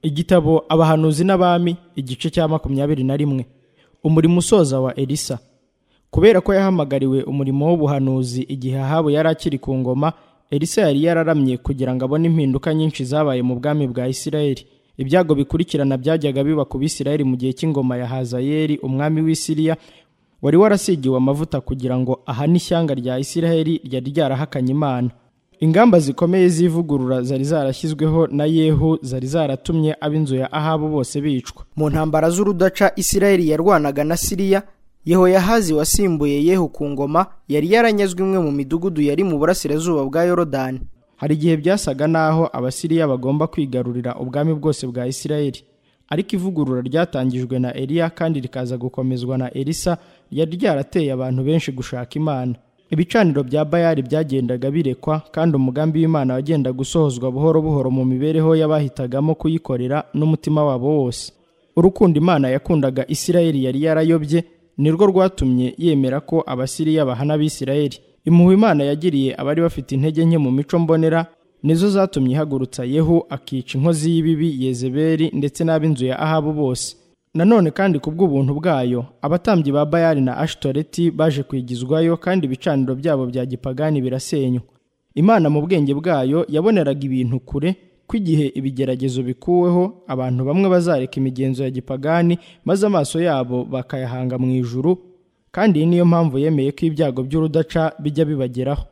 igitabo abahanuzi n'abami igice cya makumyabiri na rimwe umurimo usoza wa elisa kubera ko yahamagariwe umurimo w'ubuhanuzi igihe ahabu yari akiri ku ngoma elisa yari yararamye kugira ngo abone impinduka nyinshi zabaye mu bwami bwa isirayeli ibyago bikurikirana byajyaga biba ku bisirayeli mu gihe cy'ingoma ya hazayeli umwami w'isiriya wari warasigiwe amavuta kugira ngo ahane ishyanga rya isirayeli ryari ryarahakanye imana ingamba zikomeye z'ivugurura zari zarashyizweho na yehu zari zaratumye ab'inzu ya ahabu bose bicwa mu ntambara z'urudaca isirayeli yarwanaga na siriya yehoyahazi wasimbuye yehu ku ngoma yari yaranyazwe imwe mu midugudu yari mu burasirazuba bwa yorodani hari igihe byasaga n'aho abasiriya bagomba kwigarurira ubwami bwose bwa isirayeli ariko ivugurura ryatangijwe na eliya kandi rikaza gukomezwa na elisa ryari ryarateye abantu benshi gushaka imana ibicaniro bya bayari byagendaga birekwa kandi umugambi w'imana wagendaga usohozwa buhoro buhoro mu mibereho y'abahitagamo kuyikorera n'umutima wabo wose urukundo imana yakundaga isirayeli yari yarayobye nirwo rwatumye yemera ko abasiriya bahana abisirayeli impuhwe imana yagiriye abari bafite intege nke mu mico mbonera nizo zatumye ihagurutsa yehu akica inkozi y'ibibi yezebeli ndetse n'ab'inzu ya ahabu bose nanone kandi ku bw'ubuntu bwayo abatambyi ba bayali na ashitoreti baje kwigizwayo kandi ibicaniro byabo bya gipagani birasenywa imana mu bwenge bwayo yaboneraga ibintu kure ko igihe ibigeragezo bikuweho abantu bamwe bazareka imigenzo ya gipagani maze amaso yabo bakayahanga mu ijuru kandi iyi niyo mpamvu yemeye ko ibyago by'urudaca bijya bibageraho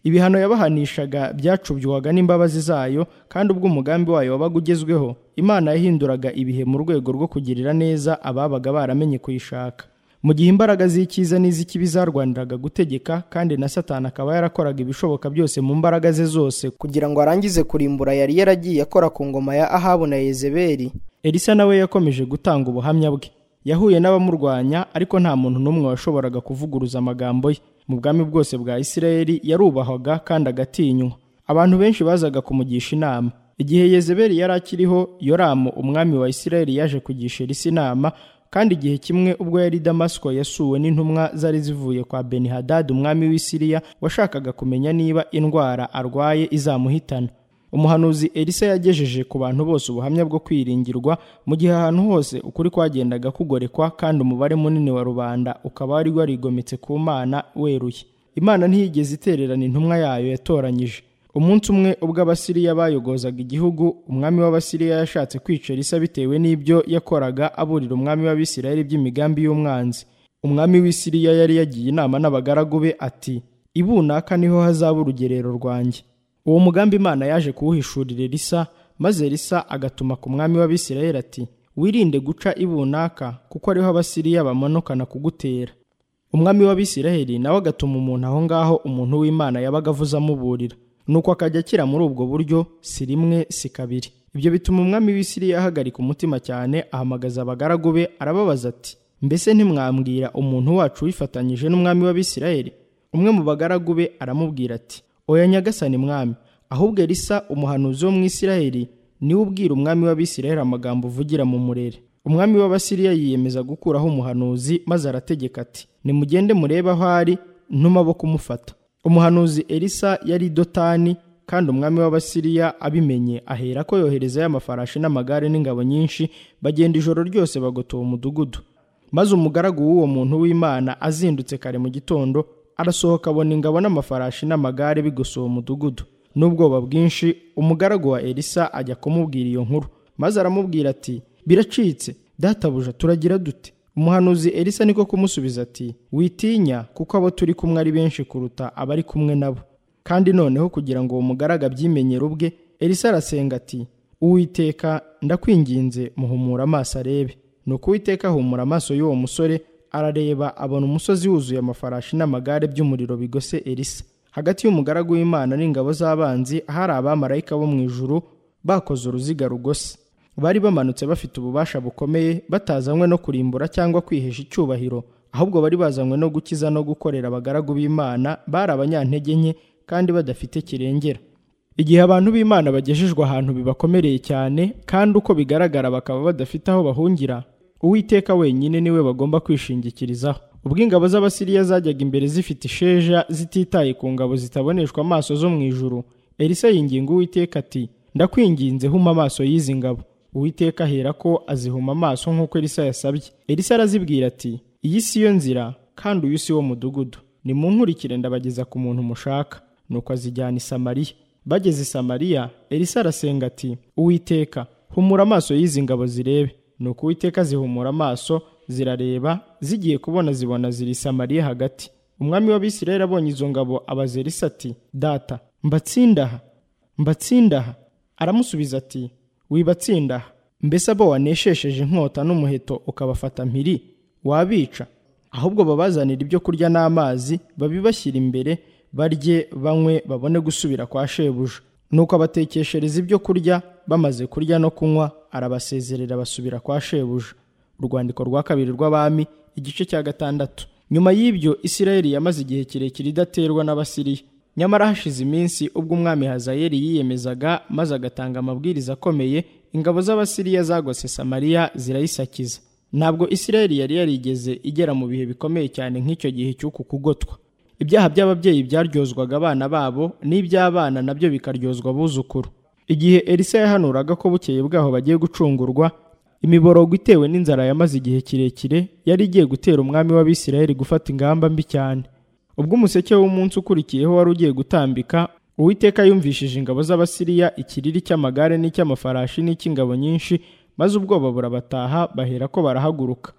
ibihano yabahanishaga byacubywwaga n'imbabazi zayo kandi ubwo umugambi wayo wabaga ugezweho imana yahinduraga ibihe mu rwego rwo kugirira neza ababaga baramenye kuyishaka mu gihe imbaraga z'icyiza n'iz'ikibi zarwaniraga gutegeka kandi na satani akaba yarakoraga ibishoboka byose mu mbaraga ze zose kugira ngo arangize kurimbura yari yaragiye akora ku ngoma ya ahabu na yezebeli elisa nawe yakomeje gutanga ubuhamya bwe yahuye n'abamurwanya ariko nta muntu n'umwe washoboraga kuvuguruza amagambo ye mu bwami bwose bwa isirayeli yarubahwaga kandi agatinywa abantu benshi bazaga kumugisha inama igihe yezebeli yari akiriho yoramu umwami wa isirayeli yaje kugisha elisa inama kandi igihe kimwe ubwo yari i damasiko yasuwe n'intumwa zari zivuye kwa benihadadi umwami w'isiriya washakaga kumenya niba indwara arwaye izamuhitana umuhanuzi elisa yagejeje ku bantu bose ubuhamya bwo kwiringirwa mu gihe ahantu hose ukuri kwagendaga kugorekwa kandi umubare munini wa rubanda ukaba wari warigometse ku mana weruye imana ntiyigeze itererana intumwa yayo yatoranyije umunsi umwe ubwo abasiriya bayogozaga igihugu umwami w'abasiriya yashatse kwica elisa bitewe n'ibyo yakoraga aburira umwami w'abisirayeli by'imigambi y'umwanzi umwami w'isiriya yari yagiye inama n'abagaragu be ati ibunaka niho hazaba urugerero rwanjye uwo mugambi imana yaje kuwuhishurira elisa maze elisa agatuma ku mwami w'abisirayeli ati wirinde guca ibunaka kuko ariho abasiriya bamanukana kugutera umwami w'abisirayeli nawe agatuma umuntu aho ngaho umuntu w'imana yabaga avuze amuburira nuko akajya akira muri ubwo buryo si rimwe si kabiri ibyo bituma umwami w'isiriya ahagarika umutima cyane ahamagaza abagaragu be arababaza ati mbese ntimwambwira umuntu wacu wifatanyije n'umwami w'abisirayeli umwe mu bagaragu be aramubwira ati oya nyagasani mwami ahubwo elisa umuhanuzi wo mu isirayeli niwe ubwira umwami w'abisirayeli amagambo uvugira mu murere umwami w'abasiriya yiyemeza gukuraho umuhanuzi maze arategeka ati nimugende murebe aho ari ntuma bo kumufata umuhanuzi elisa yari dotani kandi umwami w'abasiriya abimenye ahera ko yoherezayo amafarashi n'amagare n'ingabo nyinshi bagenda ijoro ryose bagotoba umudugudu maze umugaragu w'uwo muntu w'imana azindutse kare mu gitondo arasohoka abona ingabo n'amafarashi n'amagare bigosoba umudugudu n'ubwoba bwinshi umugaragu wa elisa ajya kumubwira iyo nkuru maze aramubwira ati biracitse databuja turagira dute umuhanuzi elisa niko kumusubiza ati witinya kuko abo turi kumwe ari benshi kuruta abari kumwe nabo kandi noneho kugira ngo uwo mugaragu abyimenyere ubwe elisa arasenga ati uwiteka ndakwinginze muhumura amaso arebe ni uko uwiteka ahumura amaso y'uwo musore arareba abona umusozi wuzuye amafarashi n'amagare by'umuriro bigose elisa hagati y'umugaragu w'imana n'ingabo z'abanzi ahari abamarayika bo mu ijuru bakoze uruziga rugose bari bamanutse bafite ububasha bukomeye batazanywe no kurimbura cyangwa kwihesha icyubahiro ahubwo bari bazanywe no gukiza no gukorera abagaragu b'imana bari abanyantege nke kandi badafite kirengera igihe abantu b'imana bagejejwe ahantu bibakomereye cyane kandi uko bigaragara bakaba badafite aho bahungira uwiteka wenyine niwe bagomba kwishingikirizaho ubwo ingabo z'abasiriya zajyaga imbere zifite isheja zititaye ku ngabo zitaboneshwa amaso zo mu ijuru elisa yinginga uwiteka ati ndakwinginze huma amaso y'izi ngabo uwiteka ahera ko azihuma amaso nk'uko elisa yasabye elisa arazibwira ati iyi si yo nzira kandi uyu si wo mudugudu nimunkurikire ndabageza ku muntu mushaka nuko azijyana i samariya bageze i samariya elisa arasenga ati uwiteka humura amaso y'izi ngabo zirebe nuko uwiteka zihumura amaso zirareba zigiye kubona zibona ziri i samariya hagati umwami w'abisirayeli abonye izo ngabo abaza elisa ati data mbatsindaha mbatsindaha aramusubiza ati wibatsindaha mbese abo waneshesheje inkota n'umuheto ukabafata mpiri wabica ahubwo babazanira ibyo kurya n'amazi babibashyira imbere barye banywe babone gusubira kwa shebuja nuko abatekeshereza ibyo kurya bamaze kurya no kunywa arabasezerera basubira kwa shebuja urwandiko rwa kabiri rw'abami igice cya gatandatu nyuma y'ibyo isirayeli yamaze igihe kirekire idaterwa n'abasiriya nyamara hashize iminsi ubwo umwami hazayeli yiyemezaga maze agatanga amabwiriza akomeye ingabo z'abasiriya zagose samariya zirayisakiza ntabwo isirayeli yari yarigeze igera mu bihe bikomeye cyane nk'icyo gihe cy'uku kugotwa ibyaha by'ababyeyi byaryozwaga abana babo n'iby'abana nabyo bikaryozwa abuzukuru igihe elisa yahanuraga ko bukeye bwaho bagiye gucungurwa imiborogo itewe n'inzara yamaze igihe kirekire yari igiye gutera umwami w'abisirayeli gufata ingamba mbi cyane ubwo umuseke w'umunsi ukurikiyeho wari ugiye gutambika uwiteka yumvishije ingabo z'abasiriya ikiriri cy'amagare n'icy'amafarashi n'icy'ingabo nyinshi maze ubwoba burabataha bahera ko barahaguruka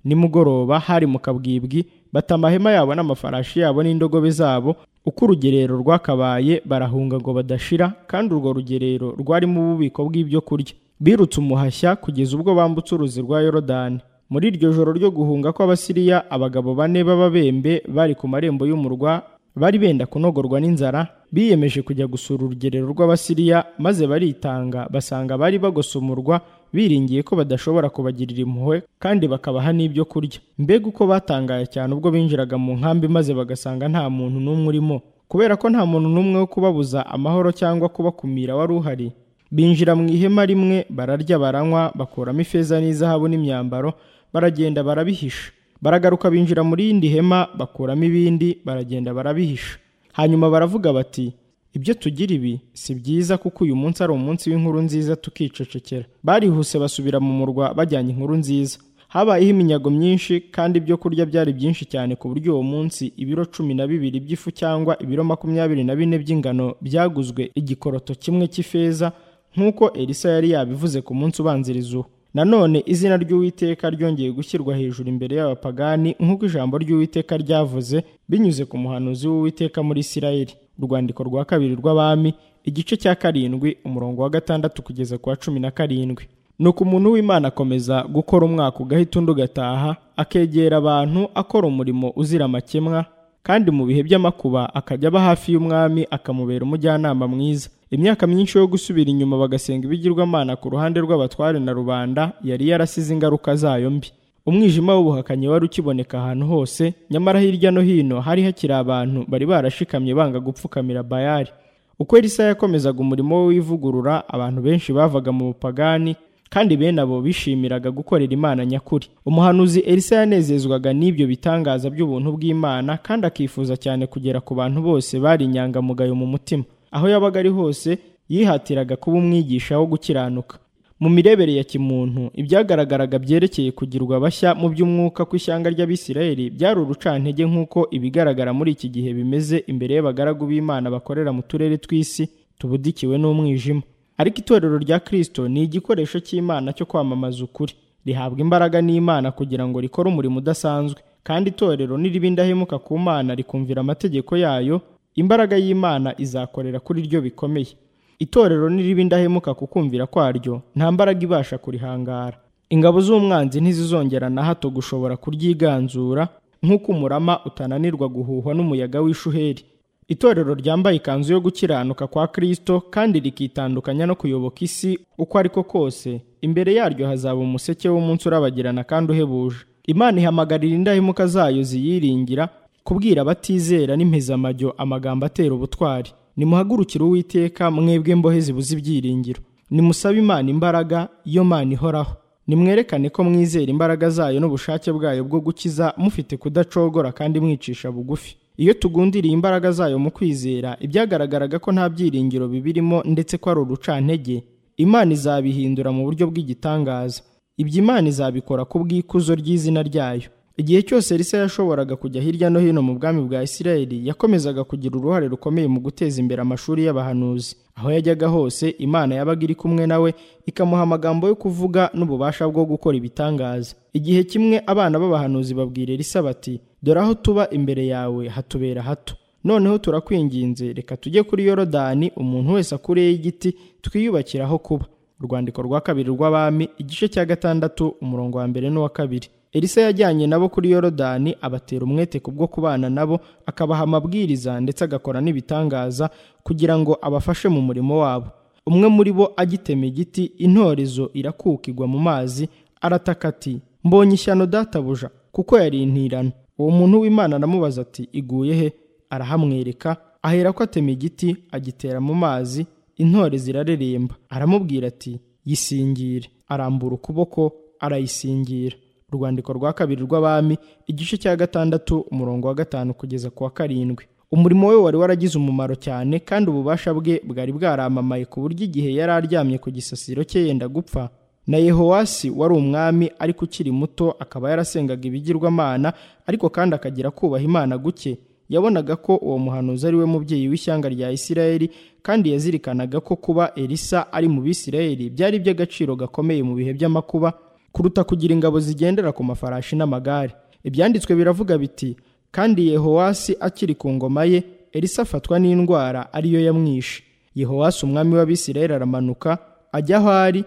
nimugoroba hari mu kabwibwi bata amahema yabo n'amafarashi yabo n'indogobe zabo uko urugerero rwakabaye barahunga ngo badashira kandi urwo rugerero rwarimo ububiko bw'ibyo kurya birutse umuhashya kugeza ubwo bambutse uruzi rwa yorodani muri iryo joro ryo guhunga kw'abasiriya abagabo bane b'ababembe bari ku marembo y'umurwa bari benda kunogorwa n'inzara biyemeje kujya gusura urugerero rw'abasiriya maze baritanga basanga bari bagosomurwa biringiye ko badashobora kubagirira impuhwe kandi bakabaha n'ibyo kurya mbega uko batangaye cyane ubwo binjiraga mu nkambi maze bagasanga nta muntu n'umwe urimo kubera ko nta muntu n'umwe wo kubabuza amahoro cyangwa kubakumira wari uhari binjira mu ihema rimwe bararya baranywa bakuramo ifeza n'izahabu n'imyambaro baragenda barabihisha baragaruka binjira mu rindi hema bakuramo ibindi baragenda barabihisha hanyuma baravuga bati ibyo tugira ibi si byiza kuko uyu munsi ari umunsi w'inkuru nziza tukicecekera barihuse basubira mu murwa bajyanye inkuru nziza habayeho iminyago myinshi kandi ibyo kurya byari byinshi cyane ku buryo uwo munsi ibiro cumi na bibiri by'ifu cyangwa ibiro makumyabiri na bine by'ingano byaguzwe igikoroto kimwe cy'ifeza nk'uko elisa yari yabivuze ku munsi ubanziriza uwo nanone izina ry'uwiteka ryongeye gushyirwa hejuru imbere y'abapagani nk'uko ijambo ry'uwiteka ryavuze binyuze ku muhanuzi w'uwiteka muri isirayeli urwandiko rwa kabiri rw'abami igice cya karindwi umurongo wa gatandatu kugeza ku wa cumi na karindwi nuko umuntu w'imana akomeza gukora umwaka ugahita undi ugataha akegera abantu akora umurimo uzira amakemwa kandi mu bihe by'amakuba akajya aba hafi y'umwami akamubera umujyanama mwiza imyaka myinshi yo gusubira inyuma bagasenga ibigirwamana ku ruhande rw'abatware na rubanda yari yarasize ingaruka zayo mbi umwijima w'ubuhakanyi wari ukiboneka ahantu hose nyamara hirya no hino hari hakiri abantu bari barashikamye banga gupfukamira bayari uko elisa yakomezaga umurimo we w'ivugurura abantu benshi bavaga mu bupagani kandi bene abo bishimiraga gukorera imana nyakuri umuhanuzi elisa yanezezwaga n'ibyo bitangaza by'ubuntu bw'imana kandi akifuza cyane kugera ku bantu bose bari inyangamugayo mu mutima aho yabaga ari hose yihatiraga kuba umwigisha wo gukiranuka mu mirebere ya kimuntu ibyagaragaraga byerekeye kugirwa bashya mu by'umwuka kw'ishyanga ry'abisirayeli byari urucantege nk'uko ibigaragara muri iki gihe bimeze imbere y'abagaragu b'imana bakorera mu turere tw'isi tubudikiwe n'umwijima ariko itorero rya kirisito ni igikoresho cy'imana cyo kwamamaza ukuri rihabwa imbaraga n'imana kugira ngo rikore umurimo udasanzwe kandi itorero niriba indahemuka ku mana rikumvira amategeko yayo imbaraga y'imana izakorera kuri ryo bikomeye itorero niriba indahemuka ku kumvira kwaryo nta mbaraga ibasha kurihangara ingabo z'umwanzi ntizizongera na hato gushobora kuryiganzura nk'uko umurama utananirwa guhuhwa n'umuyaga w'ishuheri itorero ryambaye ikanzu yo gukiranuka kwa kirisito kandi rikitandukanya no kuyoboka isi uko ariko kose imbere yaryo hazaba umuseke w'umunsi urabagirana kandi uhebuje imana ihamagarira indahemuka zayo ziyiringira kubwira abatizera n'impezamajyo amagambo atera ubutwari nimuhagurukire uwiteka mwebwe mbohe zibuze ibyiringiro nimusabe imana imbaraga iyo mana ihoraho nimwerekane ko mwizera imbaraga zayo n'ubushake bwayo bwo gukiza mufite kudacogora kandi mwicisha bugufi iyo tugundiriye imbaraga zayo mu kwizera ibyagaragaraga ko nta byiringiro bibirimo ndetse ko ari urucantege imana izabihindura mu buryo bw'igitangaza ibyo imana izabikora ku bw'ikuzo ry'izina ryayo igihe cyose elisa yashoboraga kujya hirya no hino mu bwami bwa isirayeli yakomezaga kugira uruhare rukomeye mu guteza imbere amashuri y'abahanuzi aho yajyaga hose imana yabaga iri kumwe nawe ikamuha amagambo yo kuvuga n'ububasha bwo gukora ibitangaza igihe kimwe abana b'abahanuzi babwira elisa bati dore aho tuba imbere yawe hatubera hato noneho turakwinginze reka tujye kuri yorodani umuntu wese akureho igiti twiyubakire aho kuba urwandiko rwa kabiri rw'abami igice cya gatandatu umurongo wa mbere n'uwa kabiri elisa yajyanye nabo kuri yorodani abatera umwete ku bwo kubana nabo akabaha amabwiriza ndetse agakora n'ibitangaza kugira ngo abafashe mu murimo wabo umwe muri bo agitema igiti intorezo irakukigwa mu mazi arataka ati mbonye ishyano databuja kuko yarintirana uwo muntu w'imana aramubaza ati iguye he arahamwereka ahera ko atema igiti agitera mu mazi intore zirareremba aramubwira ati yisingire arambura ukuboko arayisingira urwandiko rwa kabiri rw'abami igice cya gatandatu umurongo wa gatanu kugeza ku wa karindwi umurimo we wari waragize umumaro cyane kandi ububasha bwe bwari bwaramamaye ku buryo igihe yari aryamye ku gisasiro cye yenda gupfa na yehowasi wari umwami ariko ukiri muto akaba yarasengaga ibigirwamana ariko kandi akagira kubaha imana guke yabonaga ko uwo muhanuzi ari we mubyeyi w'ishyanga rya isirayeli kandi yazirikanaga ko kuba elisa ari mu bisirayeli byari iby'agaciro gakomeye mu bihe by'amakuba kuruta kugira ingabo zigendera ku mafarashi n'amagare ibyanditswe biravuga biti kandi yehowasi akiri ku ngoma ye elisa afatwa n'indwara ariyo yamwishe yehowasi umwami w'abisirayeli aramanuka ajya aho ari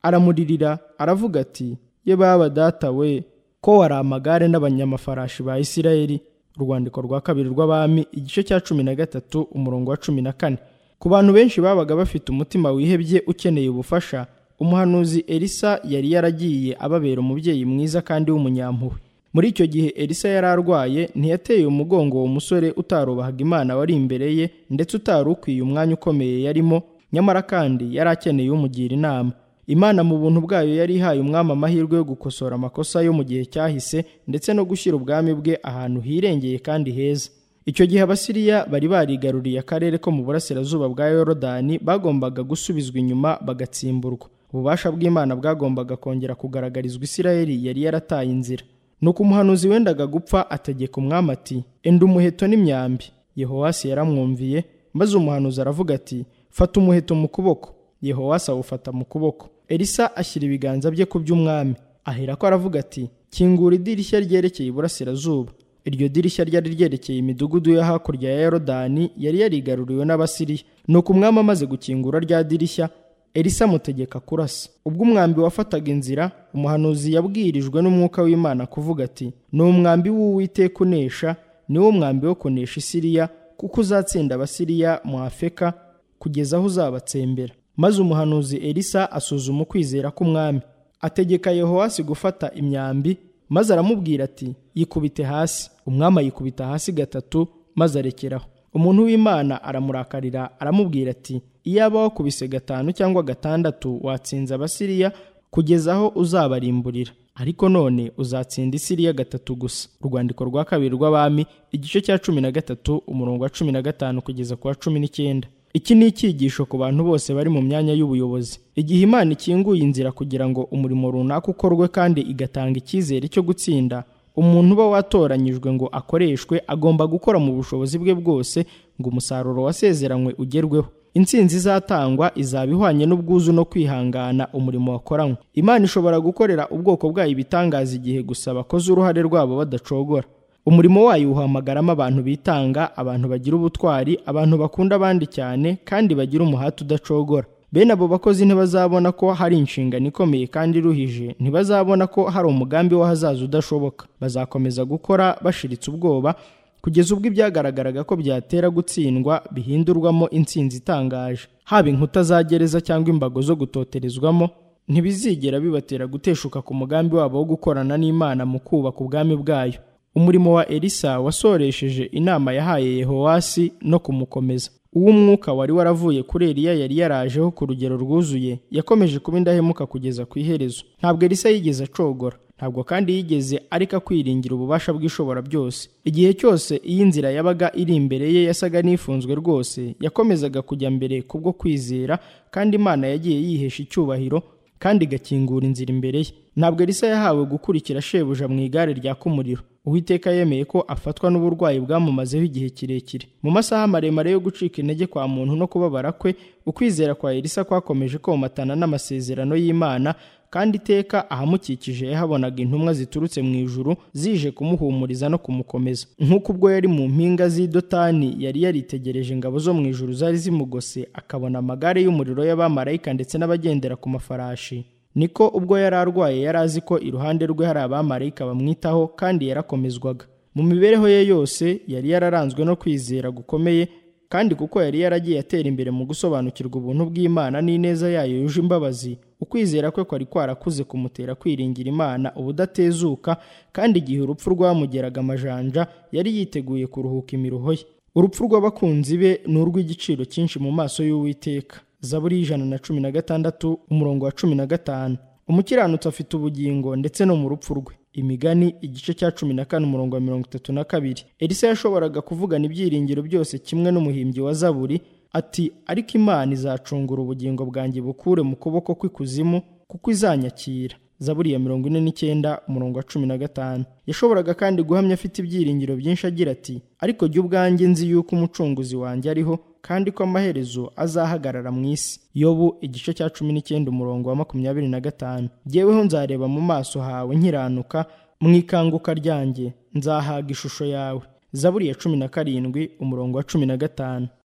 aramuririra aravuga ati ye baba data we ko wari amagare n'abanyamafarashi ba isirayeli urwandiko rwa kabiri rw'abami igice cya cumi na gatatu umurongo wa cumi na kane ku bantu benshi babaga bafite umutima wihebye ukeneye ubufasha umuhanuzi elisa yari yaragiye ababera umubyeyi mwiza kandi w'umunyampuhwe muri icyo gihe elisa yari arwaye ntiyateye umugongo uwo musore utarubahaga imana wari imbere ye ndetse utari ukwiye umwanya ukomeye yarimo nyamara kandi yari akeneye umugira inama imana mu buntu bwayo yari ihaye umwami amahirwe yo gukosora amakosa yo mu gihe cyahise ndetse no gushyira ubwami bwe ahantu hirengeye kandi heza icyo gihe abasiriya bari barigaruriye akarere ko mu burasirazuba bwa yorodani bagombaga gusubizwa inyuma bagatsimburwa ububasha bw'imana bwagombaga kongera kugaragarizwa isirayeli yari yarataye inzira nuko umuhanuzi wendaga gupfa ategeka umwami ati enda umuheto n'imyambi yehowasi yaramwumviye maze umuhanuzi aravuga ati fata umuheto mu kuboko yehowasi awufata mu kuboko elisa ashyira ibiganza bye ku by'umwami ahera ko aravuga ati kingura idirishya ryerekeye iburasirazuba iryo dirishya ryari ryerekeye imidugudu yo hakurya ya yorodani yari yarigaruriwe n'abasiriya nuko umwami amaze gukingura rya dirishya elisa amutegeka kurasa ubwo umwambi wafataga inzira umuhanuzi yabwirijwe n'umwuka w'imana kuvuga ati ni umwambi w'uwiteka unesha ni wo mwambi wo kunesha isiriya kuko uzatsinda abasiriya mu afeka kugeza aho uzabatsembera maze umuhanuzi elisa asuzuma ukwizera k'umwami ategeka yehowasi gufata imyambi maze aramubwira ati yikubite hasi umwami ayikubita hasi gatatu maze arekeraho umuntu w'imana aramurakarira aramubwira ati iyaba wakubise gatanu cyangwa gatandatu watsinze abasiriya kugeza aho uzabarimburira ariko none uzatsinda isiriya gatatu gusa urwandiko rwa kabiri rw'abami igice cya cumi na gatatu umurongo wa cumi na gatanu kugeza ku wa cumi n'icyenda iki ni icyigisho ku bantu bose bari mu myanya y'ubuyobozi igihe imana ikinguye inzira kugira ngo umurimo runaka ukorwe kandi igatanga icyizere cyo gutsinda umuntu uba watoranyijwe ngo akoreshwe agomba gukora mu bushobozi bwe bwose ngo umusaruro wasezeranywe ugerweho intsinzi izatangwa izaba ihwanye n'ubwuzu no kwihangana umurimo wakoranywe imana ishobora gukorera ubwoko bwayo ibitangaza igihe gusa bakoze uruhare rwabo badacogora umurimo wayo uhamagaramo abantu bitanga abantu bagira ubutwari abantu bakunda abandi cyane kandi bagira umuhati udacogora bene abo bakozi ntibazabona ko hari inshingano ikomeye kandi iruhije ntibazabona ko hari umugambi w'ahazaza udashoboka bazakomeza gukora bashiritse ubwoba kugeza ubwo ibyagaragaraga ko byatera gutsindwa bihindurwamo intsinzi itangaje haba inkuta za gereza cyangwa imbago zo gutoterezwamo ntibizigera bibatera guteshuka ku mugambi wabo wo gukorana n'imana mu kubaka ubwami bwayo umurimo wa elisa wasoresheje inama yahaye yehowasi no kumukomeza uwo umwuka wari waravuye kuri Eliya yari yarajeho ku rugero rwuzuye yakomeje kuba indahemuka kugeza ku iherezo ntabwo elisa yigeze acogora ntabwo kandi yigeze areka kwiringira ububasha bw'ishobora byose igihe cyose iyi nzira yabaga iri imbere ye yasaga n'ifunzwe rwose yakomezaga kujya mbere kubwo kwizera kandi imana yagiye yihesha icyubahiro kandi igakingura inzira imbere ye ntabwo elisa yahawe gukurikira shebuja mu igare ryaka umuriro uwiteka yemeye ko afatwa n'uburwayi bwamumazeho igihe kirekire mu masaha maremare yo gucika intege kwa muntu no kubabara kwe ukwizera kwa elisa kwakomeje komatana n'amasezerano y'imana kandi iteka ahamukikije yahabonaga intumwa ziturutse mu ijuru zije kumuhumuriza no kumukomeza nk'uko ubwo yari mu mpinga z'idotani yari yaritegereje ingabo zo mu ijuru zari zimugose akabona amagare y'umuriro y'abamarayika ndetse n'abagendera ku mafarashi niko ubwo yari arwaye yari azi ko iruhande rwe hari abamarayika bamwitaho kandi yarakomezwaga mu mibereho ye yose yari yararanzwe no kwizera gukomeye kandi kuko yari yaragiye atera imbere mu gusobanukirwa ubuntu bw'imana n'ineza yayo yuje imbabazi ukwizera kwe kwari kwarakuze kumutera kwiringira imana ubudatezuka kandi igihe urupfu rwamugeraga amajanja yari yiteguye kuruhuka imiruho ye urupfu rw'abakunzi be ni urw'igiciro cyinshi mu maso y'uwiteka zaburi y'ijana na cumi na gatandatu umurongo wa cumi na gatanu umukiranutsi afite ubugingo ndetse no mu rupfu rwe imigani igice cya cumi na kane umurongo wa mirongo itatu na kabiri elisa yashoboraga kuvugana ibyiringiro byose kimwe n'umuhimbyi wa zaburi ati ariko imana izacungura ubugingo bwanjye bukure mu kuboko kw'ikuzimu kuko izanyakira zaburi ya mirongo ine n'icyenda umurongo wa cumi na gatanu yashoboraga kandi guhamya afite ibyiringiro byinshi agira ati ariko jya ubwanjye nzi yuko umucunguzi wanjye ariho kandi ko amaherezo azahagarara mu isi yobu igice cya cumi n'icyenda umurongo wa makumyabiri na gatanu jyeweho nzareba mu maso hawe nkiranuka mu ikanguka ryanjye nzahaga ishusho yawe zaburi ya cumi na karindwi umurongo wa cumi na gatanu